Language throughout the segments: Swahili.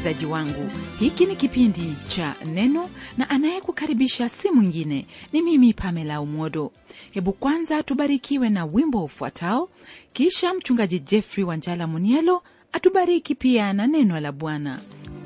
msikilizaji wangu hiki ni kipindi cha neno na anayekukaribisha si mwingine ni mimi pamela umodo hebu kwanza tubarikiwe na wimbo ufuatao kisha mchungaji jeffrey wanjala munielo atubariki pia na neno la bwana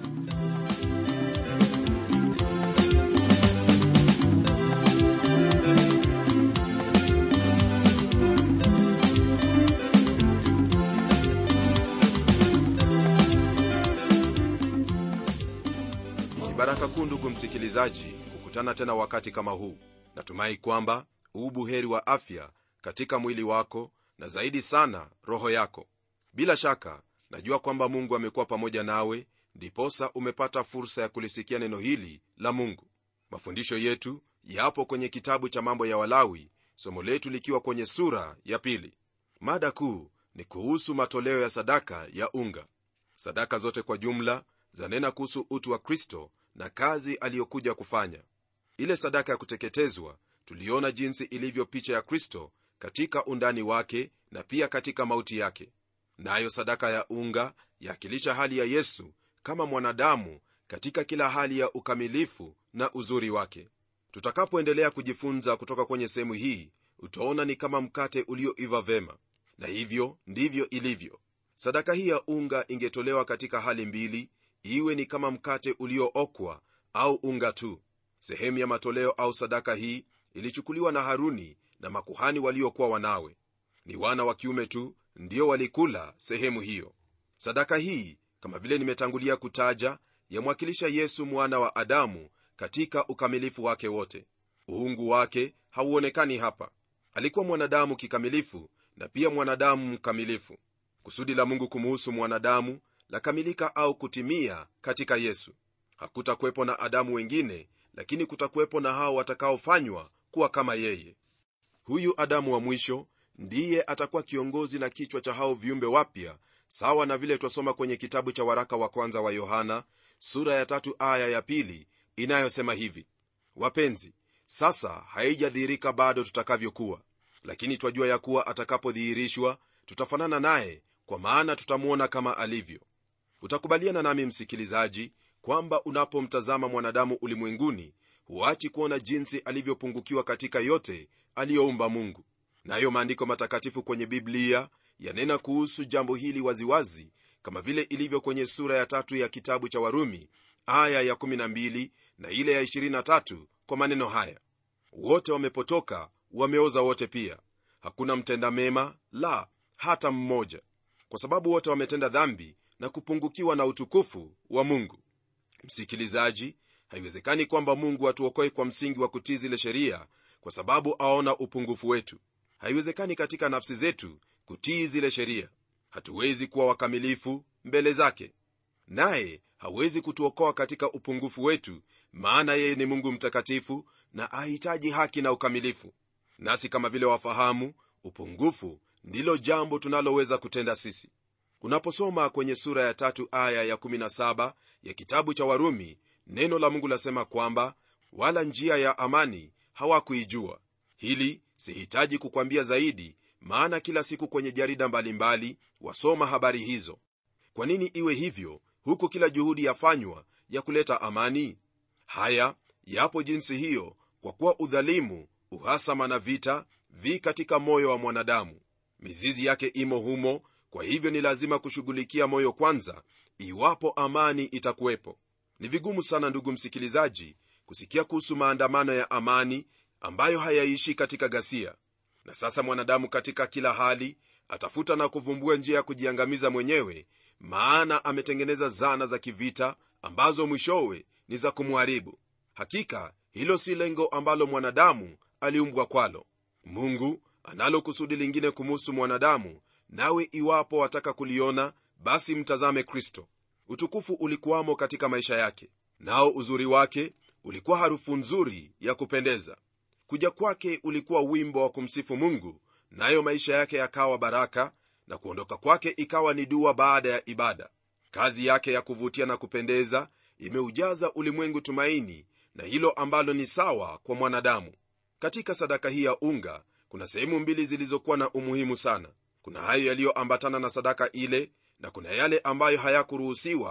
ni baraka kuu ndugu msikilizaji kukutana tena wakati kama huu natumai kwamba ubuheri wa afya katika mwili wako na zaidi sana roho yako bila shaka najua kwamba mungu amekuwa pamoja nawe ndiposa umepata fursa ya kulisikia neno hili la mungu mafundisho yetu yapo kwenye kitabu cha mambo ya walawi somo letu likiwa kwenye sura ya pili mada kuu ni kuhusu matoleo ya sadaka ya unga sadaka zote kwa jumla zanena kuhusu utu wa kristo na kazi aliyokuja kufanya ile sadaka ya kuteketezwa tuliona jinsi ilivyo picha ya kristo katika undani wake na pia katika mauti yake nayo na sadaka ya unga yakilisha hali ya yesu kama mwanadamu katika kila hali ya ukamilifu na uzuri wake tutakapoendelea kujifunza kutoka kwenye sehemu hii utaona ni kama mkate ulioiva vema na hivyo ndivyo ilivyo sadaka hii ya unga ingetolewa katika hali mbili iwe ni kama mkate uliookwa au unga tu sehemu ya matoleo au sadaka hii ilichukuliwa na haruni na makuhani waliokuwa wanawe ni wana wa kiume tu ndio walikula sehemu hiyo sadaka hii kama vile nimetangulia kutaja yamwakilisha yesu mwana wa adamu katika ukamilifu wake wote uungu wake hauonekani hapa alikuwa mwanadamu kikamilifu na pia mwanadamu mkamilifu kusudi la mungu kumuhusu mwanadamu lakamilika au kutimia katika yesu hakutakuwepo na adamu wengine lakini kutakuwepo na hao watakaofanywa kuwa kama yeye huyu adamu wa mwisho ndiye atakuwa kiongozi na kichwa cha hao viumbe wapya sawa na vile twasoma kwenye kitabu cha waraka wa kwanza wa yohana sura ya tatu aya ya pili inayosema hivi wapenzi sasa haijadhihirika bado tutakavyokuwa lakini twajua ya kuwa atakapodhihirishwa tutafanana naye kwa maana tutamwona kama alivyo utakubaliana nami msikilizaji kwamba unapomtazama mwanadamu ulimwenguni huachi kuona jinsi alivyopungukiwa katika yote aliyoumba mungu nayo maandiko matakatifu kwenye biblia yanena kuhusu jambo hili waziwazi kama vile ilivyo kwenye sura ya tatu ya kitabu cha warumi aya ya 12 na ile ya 23 kwa maneno haya wote wamepotoka wameoza wote pia hakuna mtenda mema la hata mmoja kwa sababu wote wametenda dhambi na kupungukiwa na utukufu wa mungu msikilizaji haiwezekani kwamba mungu atuokoe kwa msingi wa kutii zile sheria kwa sababu aona upungufu wetu haiwezekani katika nafsi zetu kutii zile sheria hatuwezi kuwa wakamilifu mbele zake naye hawezi kutuokoa katika upungufu wetu maana yeye ni mungu mtakatifu na ahitaji haki na ukamilifu nasi kama vile wafahamu upungufu ndilo jambo tunaloweza kutenda sisi unaposoma kwenye sura ya tatu aya ya 17 ya kitabu cha warumi neno la mungu lasema kwamba wala njia ya amani hawakuijua hili sihitaji kukwambia zaidi maana kila siku kwenye jarida mbalimbali mbali, wasoma habari hizo kwa nini iwe hivyo huku kila juhudi yafanywa ya kuleta amani haya yapo jinsi hiyo kwa kuwa udhalimu uhasama na vita vi katika moyo wa mwanadamu mizizi yake imo humo kwa hivyo ni lazima kushughulikia moyo kwanza iwapo amani itakuwepo ni vigumu sana ndugu msikilizaji kusikia kuhusu maandamano ya amani ambayo hayaishi katika ghasia na sasa mwanadamu katika kila hali atafuta na kuvumbua njia ya kujiangamiza mwenyewe maana ametengeneza zana za kivita ambazo mwishowe ni za kumharibu hakika hilo si lengo ambalo mwanadamu aliumbwa kwalo mungu analo kusudi lingine kumuhusu mwanadamu nawe iwapo wataka kuliona basi mtazame kristo utukufu ulikuwamo katika maisha yake nao uzuri wake ulikuwa harufu nzuri ya kupendeza kuja kwake ulikuwa wimbo wa kumsifu mungu nayo maisha yake yakawa baraka na kuondoka kwake ikawa ni dua baada ya ibada kazi yake ya kuvutia na kupendeza imeujaza ulimwengu tumaini na hilo ambalo ni sawa kwa mwanadamu katika sadaka hii ya unga kuna sehemu mbili zilizokuwa na umuhimu sana kuna hayo yaliyoambatana na sadaka ile na kuna yale ambayo hayakuruhusiwa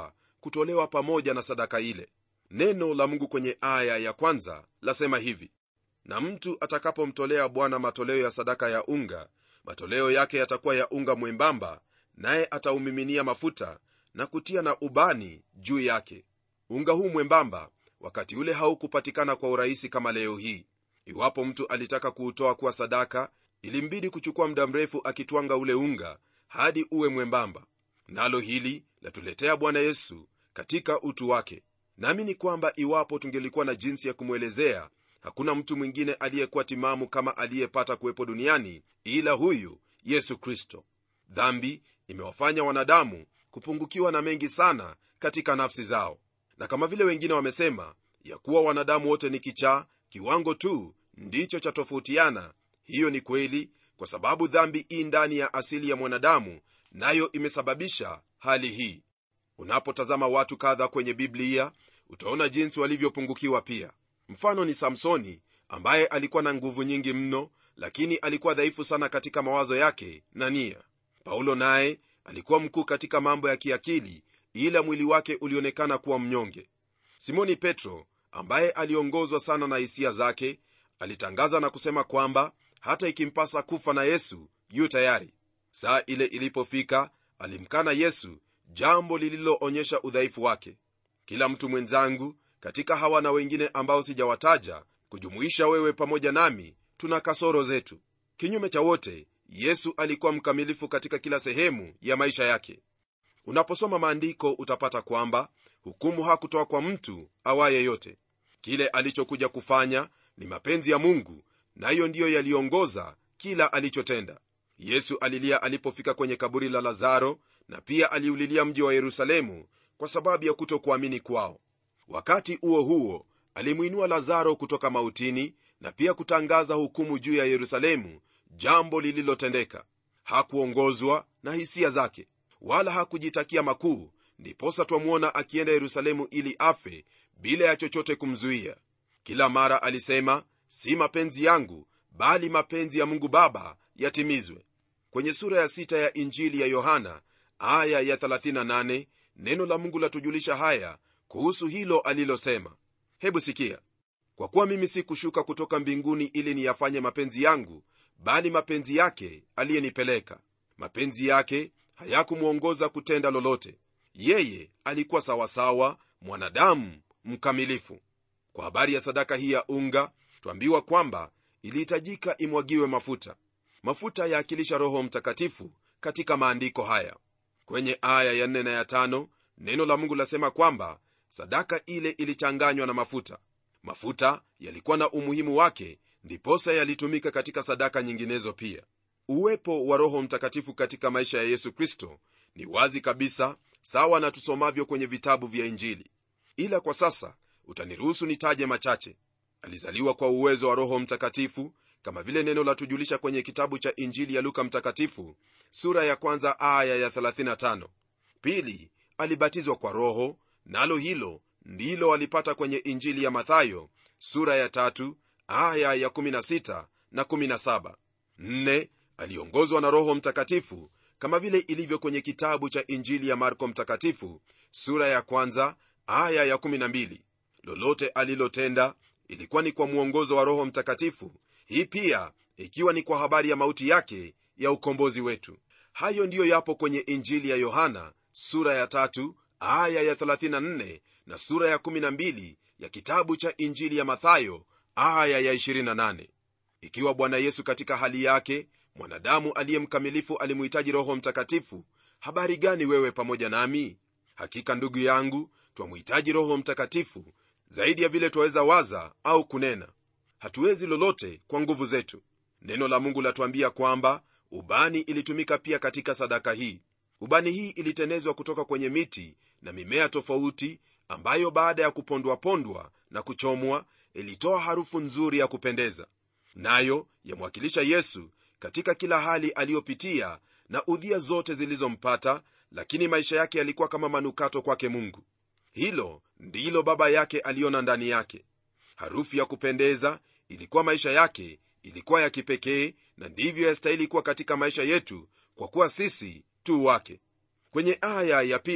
kutolewa pamoja na sadaka ile neno la mungu kwenye aya ya kwanza lasema hivi na mtu atakapomtolea bwana matoleo ya sadaka ya unga matoleo yake yatakuwa ya unga mwembamba naye ataumiminia mafuta na kutia na ubani juu yake unga huu mwembamba wakati ule haukupatikana kwa urahisi kama leo hii iwapo mtu alitaka kuutoa kuwa sadaka ilimbidi kuchukua muda mrefu akitwanga ule unga hadi uwe mwembamba nalo hili latuletea bwana yesu katika utu wake naamini kwamba iwapo tungelikuwa na jinsi ya kumwelezea hakuna mtu mwingine aliyekuwa timamu kama aliyepata kuwepo duniani ila huyu yesu kristo dhambi imewafanya wanadamu kupungukiwa na mengi sana katika nafsi zao na kama vile wengine wamesema ya kuwa wanadamu wote ni kichaa kiwango tu ndicho cha tofautiana hiyo ni kweli kwa sababu dhambi ii ndani ya asili ya mwanadamu nayo imesababisha hali hii unapotazama watu kadha kwenye biblia utaona jinsi walivyopungukiwa pia mfano ni samsoni ambaye alikuwa na nguvu nyingi mno lakini alikuwa dhaifu sana katika mawazo yake na nia paulo naye alikuwa mkuu katika mambo ya kiakili ila mwili wake ulionekana kuwa mnyonge simoni petro ambaye aliongozwa sana na hisia zake alitangaza na kusema kwamba hata ikimpasa kufa na yesu yu tayari saa ile ilipofika alimkana yesu jambo lililoonyesha udhaifu wake kila mtu mwenzangu katika hawa na wengine ambao sijawataja kujumuisha wewe pamoja nami tuna kasoro zetu kinyume cha wote yesu alikuwa mkamilifu katika kila sehemu ya maisha yake unaposoma maandiko utapata kwamba hukumu hakutoa kwa mtu awaye yote kile alichokuja kufanya ni mapenzi ya mungu nayo na ndiyo yaliongoza kila alichotenda yesu alilia alipofika kwenye kaburi la lazaro na pia aliulilia mji wa yerusalemu kwa sababu ya kutokuamini kwao wakati huo huo alimwinua lazaro kutoka mautini na pia kutangaza hukumu juu ya yerusalemu jambo lililotendeka hakuongozwa na hisia zake wala hakujitakia makuu ndiposa twamwona akienda yerusalemu ili afe bila ya chochote kumzuia kila mara alisema si mapenzi yangu bali mapenzi ya mungu baba yatimizwe kwenye sura ya sita ya injili ya yohana aya ya 38 neno la mungu latujulisha haya kuhusu hilo alilosema hebu sikia kwa kuwa mimi si kushuka kutoka mbinguni ili niyafanye mapenzi yangu bali mapenzi yake aliyenipeleka mapenzi yake hayakumwongoza kutenda lolote yeye alikuwa sawasawa mwanadamu mkamilifu kwa habari ya sadaka hii ya unga twambiwa kwamba ilihitajika imwagiwe mafuta mafuta yaakilisha roho mtakatifu katika maandiko haya kwenye aya ya 4 na ya 5 neno la mungu lasema kwamba sadaka ile ilichanganywa na mafuta mafuta yalikuwa na umuhimu wake ndiposa yalitumika katika sadaka nyinginezo pia uwepo wa roho mtakatifu katika maisha ya yesu kristo ni wazi kabisa sawa na tusomavyo kwenye vitabu vya injili ila kwa sasa utaniruhusu nitaje machache alizaliwa kwa uwezo wa roho mtakatifu kama vile neno la tujulisha kwenye kitabu cha injili ya luka mtakatifu sura ya kwanza aya ya 35 pili alibatizwa kwa roho nalo hilo ndilo alipata kwenye injili ya mathayo sura ya tatu aya ya 16 na 17 nne aliongozwa na roho mtakatifu kama vile ilivyo kwenye kitabu cha injili ya marko mtakatifu sura ya kwanza aya ya 12 lolote alilotenda ilikuwa ni kwa mwongozo wa roho mtakatifu hii pia ikiwa ni kwa habari ya mauti yake ya ukombozi wetu hayo ndiyo yapo kwenye injili ya yohana sura ya tatu aya ya 34 na sura ya 12 ya kitabu cha injili ya mathayo aya ya 28 ikiwa bwana yesu katika hali yake mwanadamu aliye mkamilifu alimuhitaji roho mtakatifu habari gani wewe pamoja nami hakika ndugu yangu twamuhitaji roho mtakatifu zaidi ya vile twaweza waza au kunena hatuwezi lolote kwa nguvu zetu neno la mungu latuambia kwamba ubani ilitumika pia katika sadaka hii ubani hii ilitenezwa kutoka kwenye miti na mimea tofauti ambayo baada ya kupondwapondwa na kuchomwa ilitoa harufu nzuri ya kupendeza nayo yamwakilisha yesu katika kila hali aliyopitia na udhia zote zilizompata lakini maisha yake yalikuwa kama manukato kwake mungu hilo ndilo baba yake aliona ndani yake harufu ya kupendeza ilikuwa maisha yake ilikuwa ya kipekee na ndivyo yastahili kuwa katika maisha yetu kwa kuwa sisi tu wake kwenye aya ya pili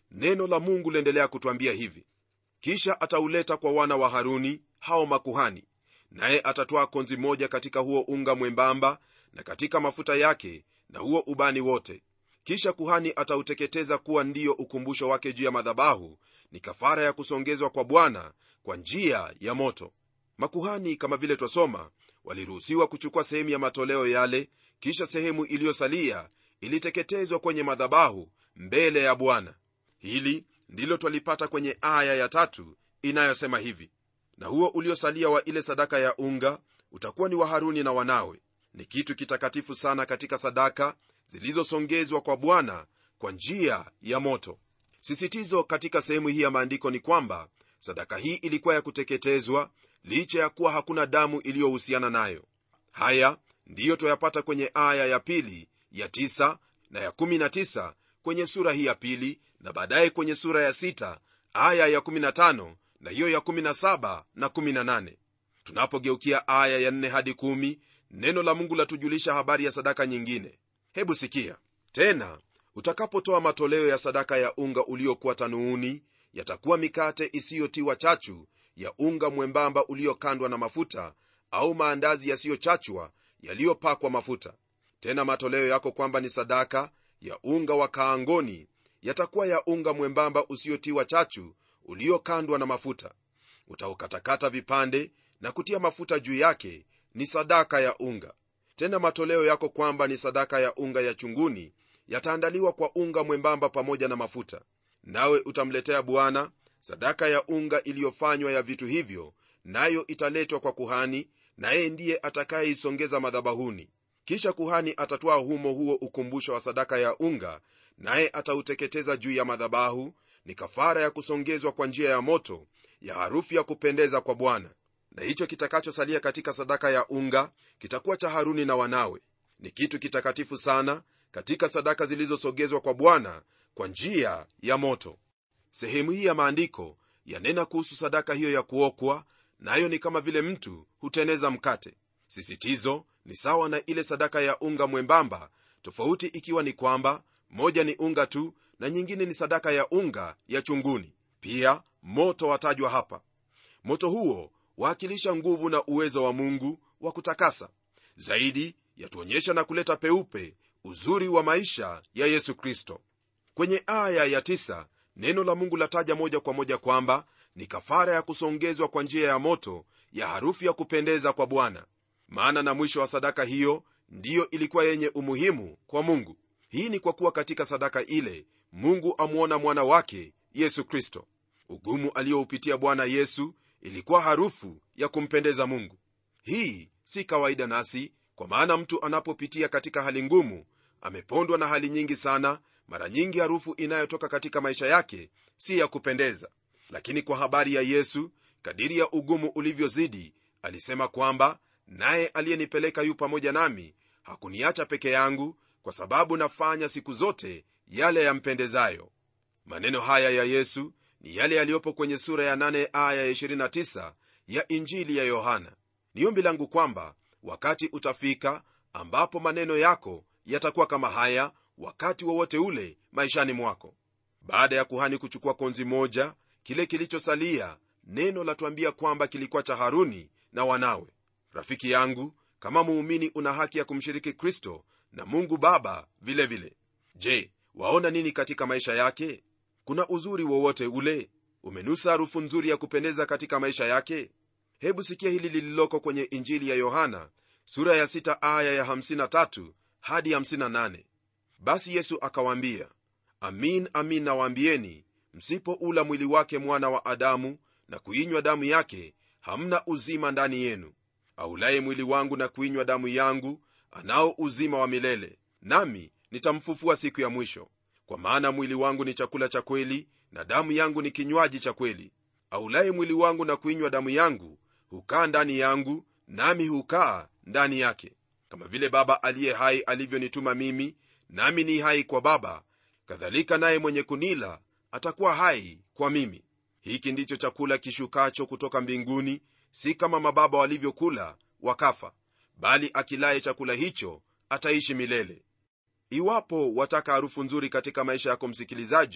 neno la mungu liendelea kutwambia hivi kisha atauleta kwa wana wa haruni hao makuhani naye atatwaa konzi moja katika huo unga mwembamba na katika mafuta yake na huo ubani wote kisha kuhani atauteketeza kuwa ndiyo ukumbusho wake juu ya madhabahu ni kafara ya kusongezwa kwa bwana kwa njia ya moto makuhani kama vile twasoma waliruhusiwa kuchukua sehemu ya matoleo yale kisha sehemu iliyosalia iliteketezwa kwenye madhabahu mbele ya bwana hili ndilo twalipata kwenye aya ya tatu inayosema hivi na huo uliosalia wa ile sadaka ya unga utakuwa ni wa haruni na wanawe ni kitu kitakatifu sana katika sadaka zilizosongezwa kwa bwana kwa njia ya moto sisitizo katika sehemu hii ya maandiko ni kwamba sadaka hii ilikuwa ya kuteketezwa licha ya kuwa hakuna damu iliyohusiana nayo haya ndiyo twayapata kwenye aya ya pili ya tisa na ya kumi na tisa kwenye sura hii ya pili na baadaye kwenye sura ya sita aya ya 15 na hiyo ya 17 na 18 tunapogeukia aya ya 4 hadi 1 neno la mungu latujulisha habari ya sadaka nyingine hebu sikia tena utakapotoa matoleo ya sadaka ya unga uliokuwa tanuuni yatakuwa mikate isiyotiwa chachu ya unga mwembamba uliokandwa na mafuta au maandazi yasiyochachwa yaliyopakwa mafuta tena matoleo yako kwamba ni sadaka ya unga wa kaangoni yatakuwa ya unga mwembamba usiotiwa chachu uliokandwa na mafuta utaukatakata vipande na kutia mafuta juu yake ni sadaka ya unga tena matoleo yako kwamba ni sadaka ya unga ya chunguni yataandaliwa kwa unga mwembamba pamoja na mafuta nawe utamletea bwana sadaka ya unga iliyofanywa ya vitu hivyo nayo italetwa kwa kuhani naye ndiye atakayeisongeza madhabahuni kisha kuhani atatwaa humo huo ukumbusho wa sadaka ya unga naye atauteketeza juu ya madhabahu ni kafara ya kusongezwa kwa njia ya moto ya harufu ya kupendeza kwa bwana na hicho kitakachosalia katika sadaka ya unga kitakuwa cha haruni na wanawe ni kitu kitakatifu sana katika sadaka zilizosogezwa kwa bwana kwa njia ya moto sehemu hii ya maandiko yanena kuhusu sadaka hiyo ya kuokwa nayo na ni kama vile mtu huteneza mkate sisitizo ni sawa na ile sadaka ya unga mwembamba tofauti ikiwa ni kwamba moja ni unga tu na nyingine ni sadaka ya unga ya chunguni pia moto watajwa hapa moto huo waakilisha nguvu na uwezo wa mungu wa kutakasa zaidi yatuonyesha na kuleta peupe uzuri wa maisha ya yesu kristo kwenye aya ya tisa, neno la mungu lataja moja kwa moja kwamba ni kafara ya kusongezwa kwa njia ya moto ya harufu ya kupendeza kwa bwana maana na mwisho wa sadaka hiyo ndiyo ilikuwa yenye umuhimu kwa mungu hii ni kwa kuwa katika sadaka ile mungu amwona mwana wake yesu kristo ugumu aliyoupitia bwana yesu ilikuwa harufu ya kumpendeza mungu hii si kawaida nasi kwa maana mtu anapopitia katika hali ngumu amepondwa na hali nyingi sana mara nyingi harufu inayotoka katika maisha yake si ya kupendeza lakini kwa habari ya yesu kadiri ya ugumu ulivyozidi alisema kwamba naye aliyenipeleka yu pamoja nami hakuniacha peke yangu kwa sababu nafanya siku zote yale yampendezayo maneno haya ya yesu ni yale yaliyopo kwenye sura ya 8 aya ya 29 ya injili ya yohana ni ombi langu kwamba wakati utafika ambapo maneno yako yatakuwa kama haya wakati wowote wa ule maishani mwako baada ya kuhani kuchukua konzi moja kile kilichosalia neno latuambia kwamba kilikuwa cha haruni na wanawe rafiki yangu kama muumini una haki ya kumshiriki kristo na mungu baba vilevile vile. je waona nini katika maisha yake kuna uzuri wowote ule umenusa harufu nzuri ya kupendeza katika maisha yake hebu sikia hili lililoko kwenye injili ya yohana sura ya 6 aya ya 53 hadi 58 basi yesu akawaambia amin amin nawaambieni msipoula mwili wake mwana wa adamu na kuinywa damu yake hamna uzima ndani yenu aulaye mwili wangu na kuinywa damu yangu anao uzima wa milele nami nitamfufua siku ya mwisho kwa maana mwili wangu ni chakula cha kweli na damu yangu ni kinywaji cha kweli aulaye mwili wangu na kuinywa damu yangu hukaa ndani yangu nami hukaa ndani yake kama vile baba aliye hai alivyonituma mimi nami ni hai kwa baba kadhalika naye mwenye kunila atakuwa hai kwa mimi hiki ndicho chakula kishukacho kutoka mbinguni si kama mababa walivyokula wakafa bali akilaye chakula hicho ataishi milele iwapo wataka harufu nzuri katika maisha yako msikilizaji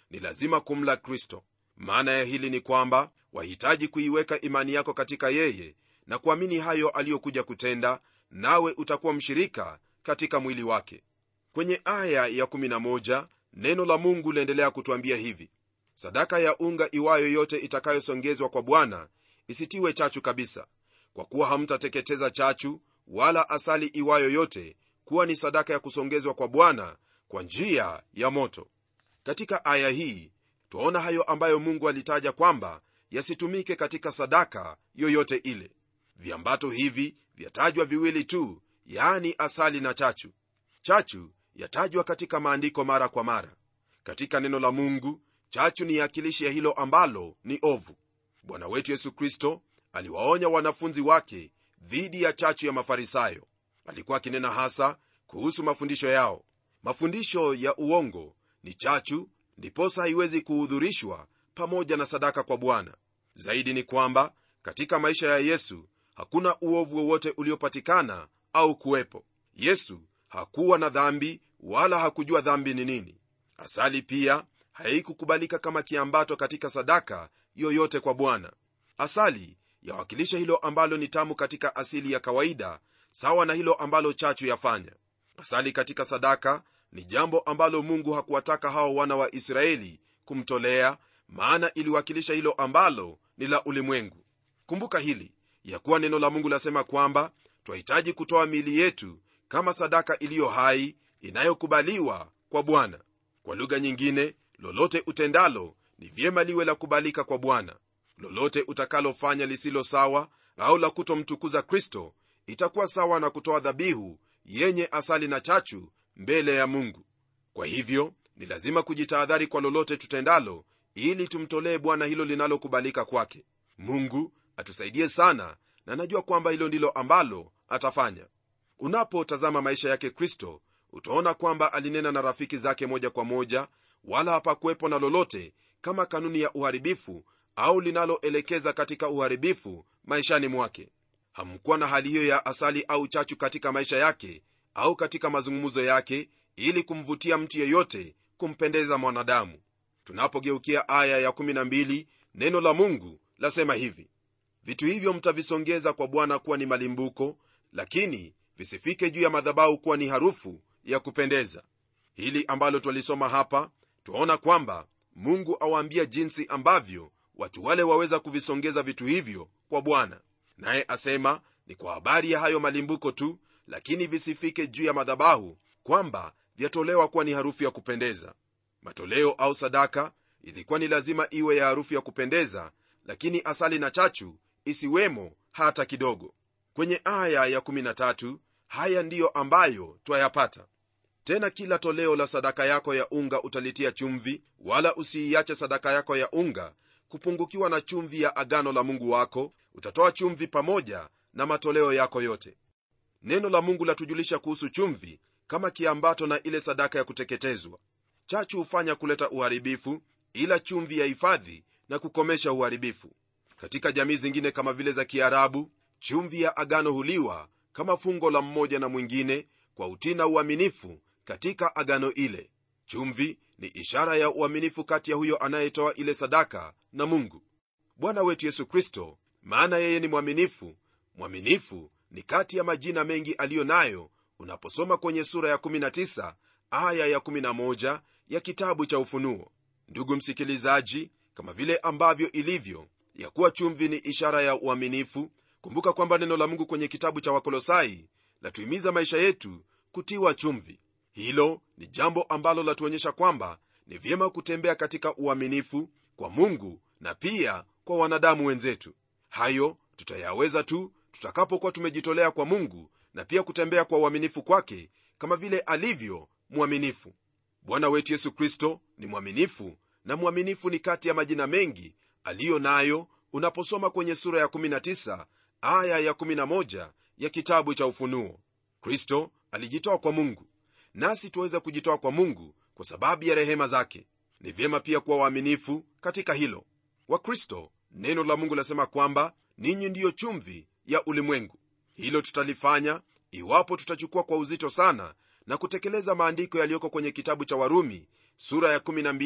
ni lazima kumla kristo maana ya hili ni kwamba wahitaji kuiweka imani yako katika yeye na kuamini hayo aliyokuja kutenda nawe utakuwa mshirika katika mwili wake kwenye aya ya 11 neno la mungu liendelea kutwambia hivi sadaka ya unga iwayo yote itakayosongezwa kwa bwana isitiwe chachu kabisa kwa kuwa hamtateketeza chachu wala asali iwayo yote kuwa ni sadaka ya kusongezwa kwa bwana kwa njia ya moto katika aya hii twaona hayo ambayo mungu alitaja kwamba yasitumike katika sadaka yoyote ile viambato hivi vyatajwa viwili tu yaani asali na chachu chachu yatajwa katika maandiko mara kwa mara katika neno la mungu chachu ni yakilishi ya hilo ambalo ni ovu bwana wetu yesu kristo aliwaonya wanafunzi wake dhidi ya chachu ya mafarisayo alikuwa akinena hasa kuhusu mafundisho yao mafundisho ya uongo ni chachu ndiposa haiwezi kuhudhurishwa pamoja na sadaka kwa bwana zaidi ni kwamba katika maisha ya yesu hakuna uovu wowote uliopatikana au kuwepo yesu hakuwa na dhambi wala hakujua dhambi ni nini asali pia haikukubalika kama kiambato katika sadaka yoyote kwa bwana asali yawakilisha hilo ambalo ni tamu katika asili ya kawaida sawa na hilo ambalo chachu yafanya asali katika sadaka ni jambo ambalo mungu hakuwataka hao wana wa israeli kumtolea maana iliwakilisha hilo ambalo ni la ulimwengu kumbuka hili ya kuwa neno la mungu lasema kwamba twahitaji kutoa miili yetu kama sadaka iliyo hai inayokubaliwa kwa bwana kwa lugha nyingine lolote utendalo ni vyema liwe la kubalika kwa bwana lolote utakalofanya lisilo sawa au la kutomtukuza kristo itakuwa sawa na kutoa dhabihu yenye asali na chachu mbele ya mungu kwa hivyo ni lazima kujitahadhari kwa lolote tutendalo ili tumtolee bwana hilo linalokubalika kwake mungu atusaidie sana na najua kwamba hilo ndilo ambalo atafanya unapotazama maisha yake kristo utaona kwamba alinena na rafiki zake moja kwa moja wala hapakuwepo na lolote kama kanuni ya uharibifu au linaloelekeza katika uharibifu maishani mwake hamkuwa na hali hiyo ya asali au chachu katika maisha yake au katika mazungumzo yake ili kumvutia mtu yeyote kumpendeza mwanadamu tunapogeukia aya ya12 neno la mungu lasema hivi vitu hivyo mtavisongeza kwa bwana kuwa ni malimbuko lakini visifike juu ya madhabahu kuwa ni harufu ya kupendeza hili ambalo twalisoma hapa twaona kwamba mungu awaambia jinsi ambavyo watu wale waweza kuvisongeza vitu hivyo kwa bwana naye asema ni kwa habari ya hayo malimbuko tu lakini visifike juu ya madhabahu kwamba vyatolewa kuwa ni harufu ya kupendeza matoleo au sadaka ilikuwa ni lazima iwe ya harufu ya kupendeza lakini asali na chachu isiwemo hata kidogo kwenye aya ya13 haya ndiyo ambayo twayapata tena kila toleo la sadaka yako ya unga utalitia chumvi wala usiiache sadaka yako ya unga kupungukiwa na chumvi ya agano la mungu wako utatoa chumvi pamoja na matoleo yako yote neno la mungu latujulisha kuhusu chumvi kama kiambato na ile sadaka ya kuteketezwa chachu hufanya kuleta uharibifu ila chumvi ya hifadhi na kukomesha uharibifu katika jamii zingine kama vile za kiarabu chumvi ya agano huliwa kama fungo la mmoja na mwingine kwa utii na uaminifu katika agano ile chumvi ni ishara ya uaminifu kati ya huyo anayetoa ile sadaka na mungu bwana wetu yesu kristo maana yeye ni mwaminifu mwaminifu ni kati ya majina mengi aliyo nayo unaposoma kwenye sura ya 19 aya ya 11 ya kitabu cha ufunuo ndugu msikilizaji kama vile ambavyo ilivyo ya kuwa chumvi ni ishara ya uaminifu kumbuka kwamba neno la mungu kwenye kitabu cha wakolosai latuhimiza maisha yetu kutiwa chumvi hilo ni jambo ambalo latuonyesha kwamba ni vyema kutembea katika uaminifu kwa mungu na pia kwa wanadamu wenzetu hayo tutayaweza tu tutakapokuwa tumejitolea kwa mungu na pia kutembea kwa uaminifu kwake kama vile alivyo mwaminifu bwana wetu yesu kristo ni mwaminifu na mwaminifu ni kati ya majina mengi aliyo nayo unaposoma kwenye sura ya 19 aya ya 11 ya kitabu cha ufunuo kristo alijitoa kwa mungu nasi tuweza kujitoa kwa mungu kwa sababu ya rehema zake ni vyema pia kuwa waaminifu katika hilo wakristo neno la mungu lasema kwamba ninyi ndiyo chumvi ya ulimwengu hilo tutalifanya iwapo tutachukua kwa uzito sana na kutekeleza maandiko yaliyoko kwenye kitabu cha warumi sura ya 12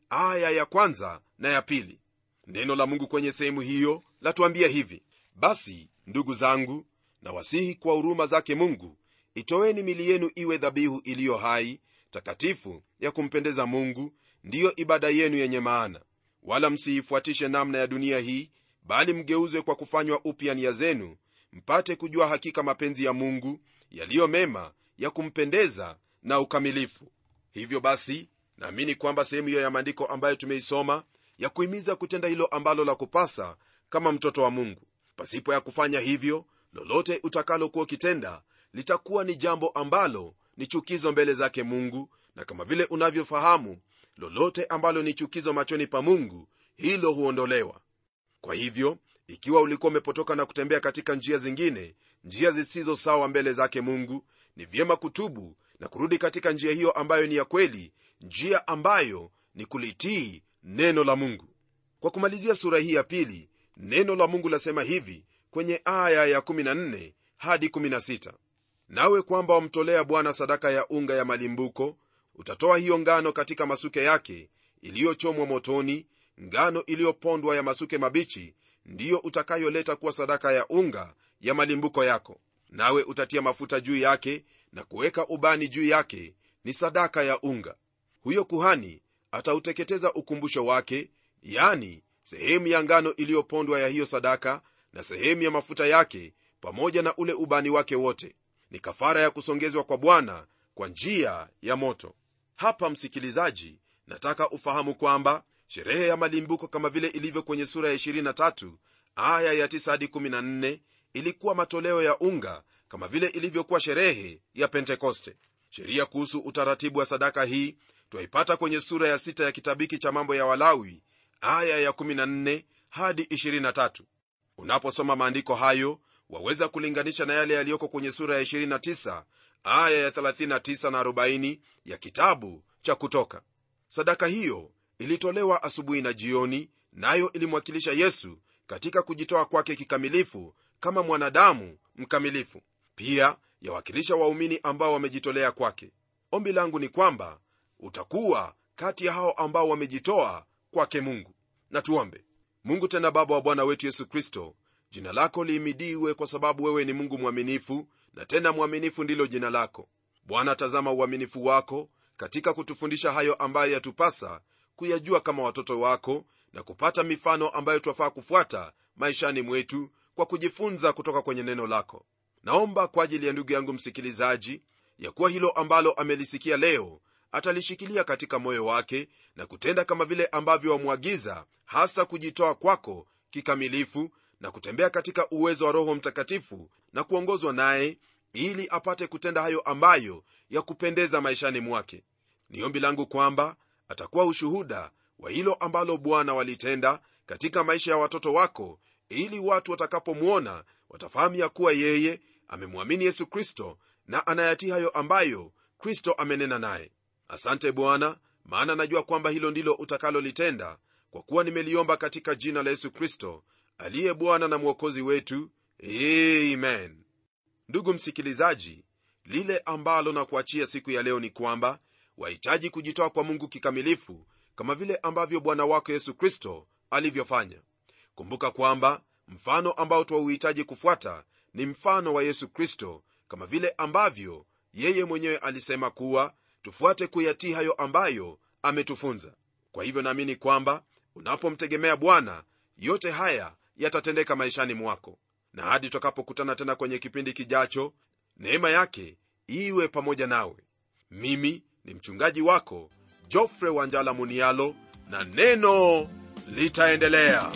aya ya kwanza na ya pili neno la mungu kwenye sehemu hiyo latuambia hivi basi ndugu zangu na wasihi kwa huruma zake mungu itoweni mili yenu iwe dhabihu iliyo hai takatifu ya kumpendeza mungu ndiyo ibada yenu yenye maana wala msiifuatishe namna ya dunia hii bali mgeuzwe kwa kufanywa upya nia zenu mpate kujua hakika mapenzi ya mungu yaliyo mema ya kumpendeza na ukamilifu hivyo basi naamini kwamba sehemu hiyo ya maandiko ambayo tumeisoma ya kuhimiza kutenda hilo ambalo la kupasa kama mtoto wa mungu pasipo ya kufanya hivyo lolote utakalokuwa ukitenda litakuwa ni jambo ambalo ni chukizo mbele zake mungu na kama vile unavyofahamu lolote ambalo ni chukizo machoni pa mungu hilo huondolewa kwa hivyo ikiwa ulikuwa umepotoka na kutembea katika njia zingine njia zisizo sawa mbele zake mungu ni vyema kutubu na kurudi katika njia hiyo ambayo ni ya kweli njia ambayo ni kulitii neno la mungu kwa kumalizia sura hii ya pili neno la mungu lasema hivi kwenye aya ya 14 hadi 16 nawe kwamba wamtolea bwana sadaka ya unga ya malimbuko utatoa hiyo ngano katika masuke yake iliyochomwa motoni ngano iliyopondwa ya masuke mabichi ndiyo utakayoleta kuwa sadaka ya unga ya malimbuko yako nawe utatia mafuta juu yake na kuweka ubani juu yake ni sadaka ya unga huyo kuhani atauteketeza ukumbusho wake yani sehemu ya ngano iliyopondwa ya hiyo sadaka na sehemu ya mafuta yake pamoja na ule ubani wake wote ni kafara ya kusongezwa kwa bwana kwa njia ya moto hapa msikilizaji nataka ufahamu kwamba sherehe ya malimbuko kama vile ilivyo kwenye sura ya 23 aya ya 9 hadi 14 ilikuwa matoleo ya unga kama vile ilivyokuwa sherehe ya pentekoste sheria kuhusu utaratibu wa sadaka hii twaipata kwenye sura ya 6 ya kitabiki cha mambo ya walawi aya ya 14 hadi 23 unaposoma maandiko hayo waweza kulinganisha na yale yaliyoko kwenye sura ya 29 aya ya 39 na 40 ya kitabu cha kutoka sadaka hiyo ilitolewa asubuhi na jioni nayo ilimwakilisha yesu katika kujitoa kwake kikamilifu kama mwanadamu mkamilifu pia yawakilisha waumini ambao wamejitolea kwake ombi langu ni kwamba utakuwa kati ya hao ambao wamejitoa kwake mungu na tuombe mungu tena baba wa bwana wetu yesu kristo jina lako liimidiwe kwa sababu wewe ni mungu mwaminifu na tena mwaminifu ndilo jina lako bwana tazama uaminifu wako katika kutufundisha hayo ambayo yatupasa kuyajua kama watoto wako na kupata mifano ambayo twafaa kufuata maishani mwetu kwa kujifunza kutoka kwenye neno lako naomba kwa ajili ya ndugu yangu msikilizaji ya kuwa hilo ambalo amelisikia leo atalishikilia katika moyo wake na kutenda kama vile ambavyo wamwagiza hasa kujitoa kwako kikamilifu na kutembea katika uwezo wa roho mtakatifu na kuongozwa naye ili apate kutenda hayo ambayo ya kupendeza maishani mwake ni ombi langu kwamba atakuwa ushuhuda wa hilo ambalo bwana walitenda katika maisha ya watoto wako ili watu watakapomwona watafahamu ya kuwa yeye amemwamini yesu kristo na anayatii hayo ambayo kristo amenena naye asante bwana maana najua kwamba hilo ndilo utakalolitenda kwa kuwa nimeliomba katika jina la yesu kristo aliye bwana na mwokozi wetu amen ndugu msikilizaji lile ambalo na kuachia siku ya leo ni kwamba wahitaji kujitoa kwa mungu kikamilifu kama vile ambavyo bwana wako yesu kristo alivyofanya kumbuka kwamba mfano ambao twauhitaji kufuata ni mfano wa yesu kristo kama vile ambavyo yeye mwenyewe alisema kuwa tufuate kuyatii hayo ambayo ametufunza kwa hivyo naamini kwamba unapomtegemea bwana yote haya yatatendeka maishani mwako na hadi tutakapokutana tena kwenye kipindi kijacho neema yake iwe pamoja nawe mimi ni mchungaji wako jofre wanjala munialo na neno litaendelea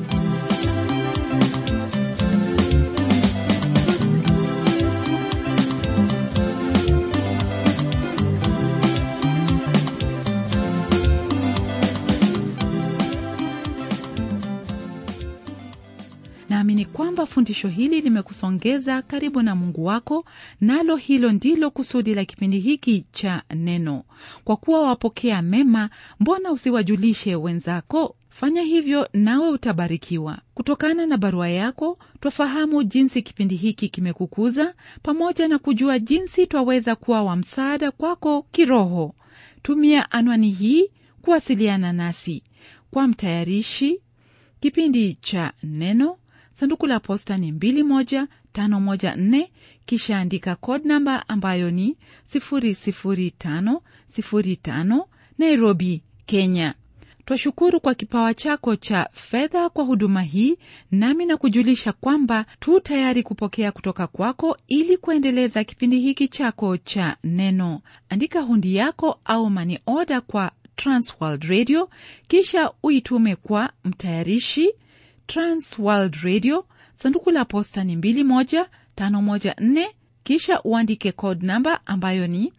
naamini kwamba fundisho hili limekusongeza karibu na mungu wako nalo hilo ndilo kusudi la kipindi hiki cha neno kwa kuwa wapokea mema mbona usiwajulishe wenzako fanya hivyo nawe utabarikiwa kutokana na barua yako twafahamu jinsi kipindi hiki kimekukuza pamoja na kujua jinsi twaweza kuwa wa msaada kwako kiroho tumia anwani hii kuwasiliana nasi kwa mtayarishi kipindi cha neno sanduku la posta ni 21514 kisha andika code namba ambayo ni 00505 nairobi kenya twashukuru kwa kipawa chako cha fedha kwa huduma hii nami na kujulisha kwamba tu tayari kupokea kutoka kwako ili kuendeleza kipindi hiki chako cha neno andika hundi yako au mani oda kwa transworld radio kisha uitume kwa mtayarishi transworld radio sanduku la posta ni 21514 kisha uandike code namba ambayo ni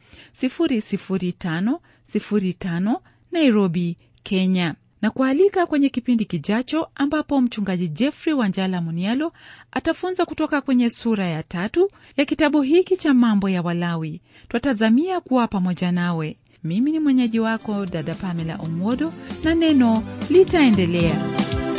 00505 nairobi kenya na kualika kwenye kipindi kijacho ambapo mchungaji jeffrey wanjala munialo atafunza kutoka kwenye sura ya tatu ya kitabu hiki cha mambo ya walawi twatazamia kuwa pamoja nawe mimi ni mwenyeji wako dada pamela omwodo na neno litaendelea